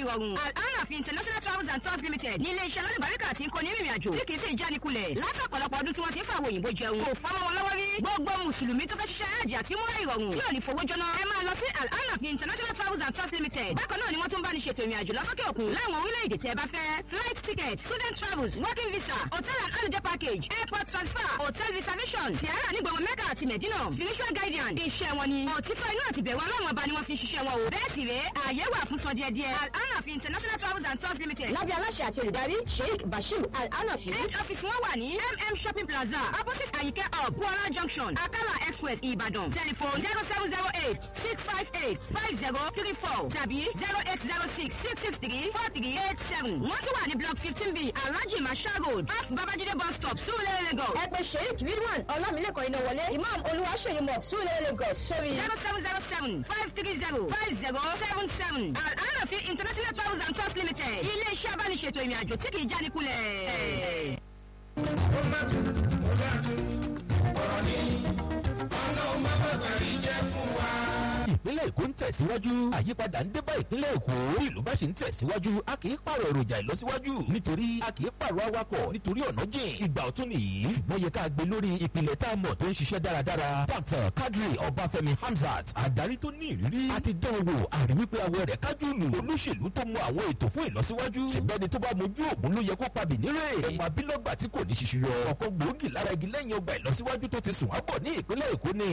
ìrọ̀rùn aláràfin international travels and tours limited ní ilé-iṣẹ́ lálùbáríkà tí ń kó ní rìnrìn àjò tí kì í sì jánikulẹ̀ látọ̀pọ̀lọpọ̀ ọdún tí wọ́n ti ń fàwọn òyìnbó jẹun kò fọwọ́ wọn lọ́wọ́ rí gbogbo mùsùlùmí tó fẹ́ ṣiṣẹ́ àjì àti múra ìrọ̀rùn tí ò ní fowó jóná ẹ máa lọ sí aláràfin international travels and tours limited bákan náà ni wọ́n tún bá ní ṣètò ìrìn àjò lọ́sọ́kè òkun láwọn orílẹ̀-èdè tẹ́ ẹ bá fẹ́ flight ticket student travels working visa hotel and holiday package airport transfer hotel reservation tiara ní gbogbo mẹ́kà àti mẹ̀dínà spiritual guardian iṣẹ́ wọn ni òtítọ́ inú àti bẹ̀rù ọlọ́run ọba ni wọ́n fi ń ṣiṣẹ́ wọn o bẹ́ẹ̀ sì rèé ààyè wà fún sọ díẹ̀ díẹ̀ al-anafi international travels and tours limited lábẹ́ aláṣẹ àti olùdarí sheikh bashir al-anafi head office wọn wà ní mm shopping plaza opposite ayike hub kuala junction akala express ibadan telephone zero seven zero eight six five eight five zero three four tàbí zero eight zero six six six three four three eight seven wọ́n tún wà ní block fifteen b alhaji masha road off babajide bus stop sulele lagos ẹ pè sheikh ridwan ọlámilẹ́kọ̀ọ́ iná wọlé imam olúwaṣeyí mọ̀ súlẹ̀ lagos sórí zero seven zero seven five three zero five zero seven seven al-anafi international travels and tours limited ilé iṣẹ́ abániṣètò ìrìn àjò tí kì í jánikulẹ̀. ó má dùn ó bá dùn ọ̀rọ̀ ní ọlọ́run má bàbá rí jẹ́ fún wa. ìpínlẹ̀ èkó ń tẹ̀síwájú àyípadà ń dé bá ìpínlẹ̀ èkó bí ìlú bá ṣe ń tẹ̀síwájú a kì í pààrọ̀ èròjà ìlọsíwájú nítorí a kì í pààrọ̀ awakọ̀ nítorí ọ̀nà jìn ìgbà ọ̀tún nìyí ṣùgbọ́n yẹ ká gbé lórí ìpìlẹ̀ tá a mọ̀ tó ń ṣiṣẹ́ dáradára dr kadri ọbáfẹ́mi hamzat adarí tó ní ìrírí àti dánwò àrí wípé awọ rẹ̀ kájú lù olóṣèlú tó mọ àwọn ètò fún ìlọsíwájú ṣègbẹ́ni tó bá mojú ògùn ló yẹ kó pa bìnírè ọmọ abilọ́gbà tí kò ní ṣiṣu yọ ọ̀kan gbòógì lára igi lẹ́yìn ọgbà ìlọsíwájú tó ti sùn wá bọ̀ ní ìpínlẹ̀ èkó ni